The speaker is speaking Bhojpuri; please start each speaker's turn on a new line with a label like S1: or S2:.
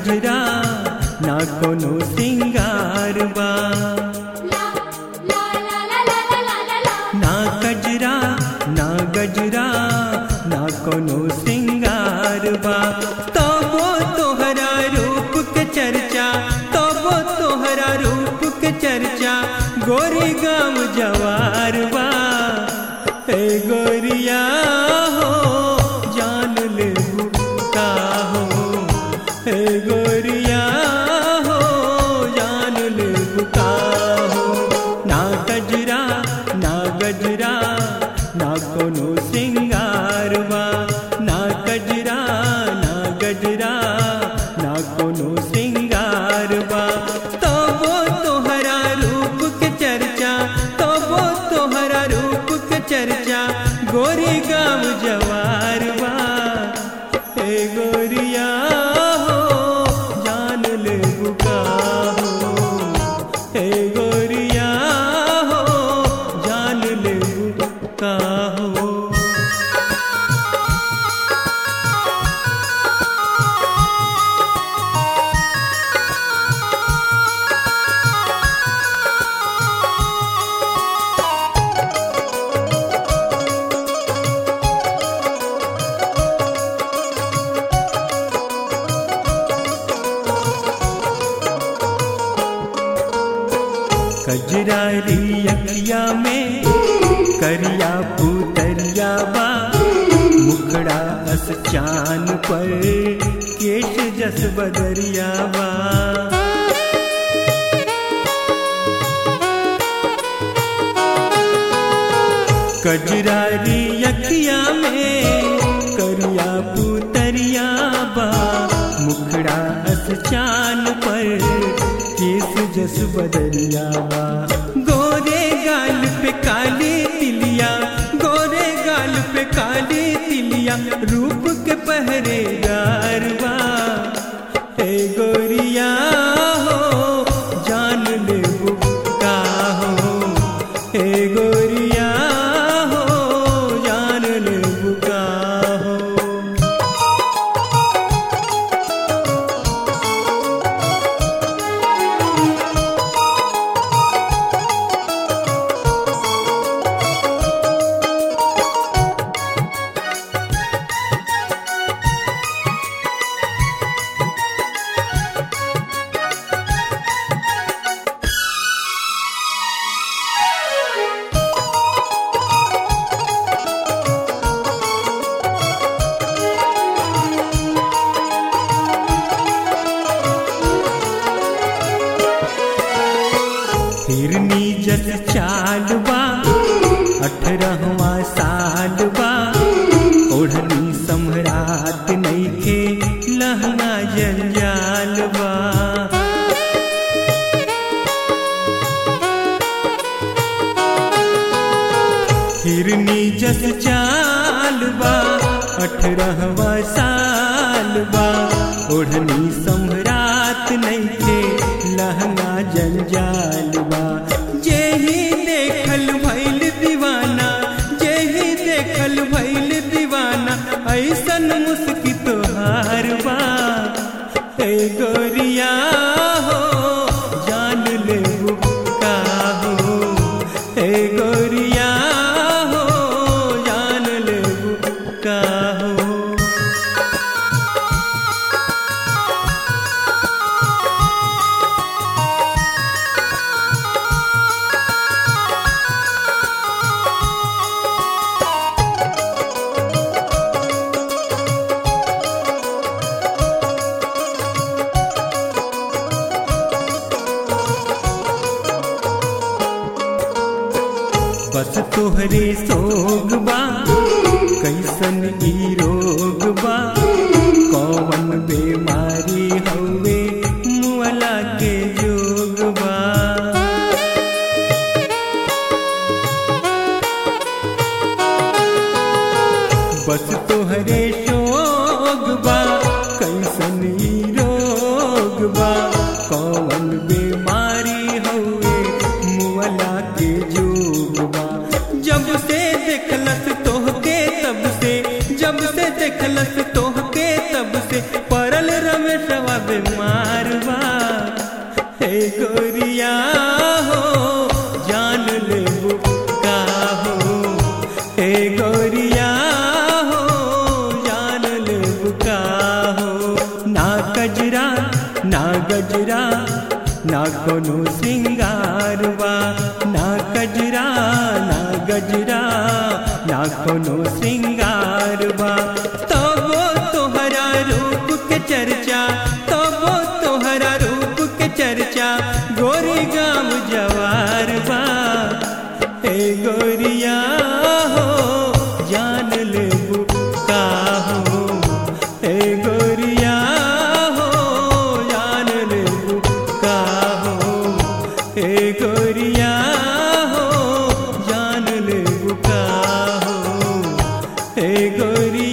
S1: गजरा ना कोनो सिंगार बा
S2: ला ला ला ला ला ला ला ला
S1: ना गजरा ना गजरा ना कोनो सिंगार बा तबो तोहरा रूप के चर्चा तबो तोहरा रूप के चर्चा गोरी गाम जवार बा ए गोरिया हो जान ले का हो ए गोरिया हो जान ले का हो ना गजरा ना गजरा ना कोनो सिंगार बा ना गजरा ना गजरा ना कोनो सिंगार बा तबो तोहरा रूप के चर्चा तबो तोहरा रूप के चर्चा गोरी गाम जवार बा ए गोरिया हो जान ले बुका हो ए गोरिया हो जान ले बुका हो कजरारी अखिया में करिया पुतरिया बा मुखड़ा अस चान पर केश जस बदरिया बा कजरारी अखिया में करिया पुतरिया बा मुखड़ा अस चान पर केस जस बदरिया बा गोरे गाल पे काली तिलिया गोरे गाल पे काली तिलिया रूप के पहरेदार बा हे गोरिया हो जान ले का हो हे गोरिया हो जान ले का हो हिरनी जस चाल बा अठरहवा साल बा ओढ़नी सम्राट नईखे लहंगा जंजाल बा हिरनी जस चाल बा अठरहवा साल बा ओढ़नी सम्राट नईखे लहंगा जंजाल बा जेही देखल भइल दीवाना जेही देखल भइल दीवाना ऐसन मुस्की तोहार बा ए गोरिया हो जान ले का हो ए गोरिया हो जान ले का हो बस तोहरे सोग बा कैसन ई रोग बा कौन बीमारी हवे मुअला के जोग बा बस तोहरे शोग बा कैसन ई रोग बा कौन बीमारी हवे मुअला के जोग बा जब से देखलस तोहके तब से जब से देखलस तोहके तब से परल रमेशवा बीमार कोनो श्रृंगार बा ना गजरा ना गजरा ना कोनो श्रृंगार बा तबो तोहरा रूप के चर्चा तबो तोहरा रूप के चर्चा गोरी गाम जवार बा हे गोरिया हो जान ले का हो हे गोरिया हो जान ले का हो हे गोरिया हो जान ले का हो हे गोरिया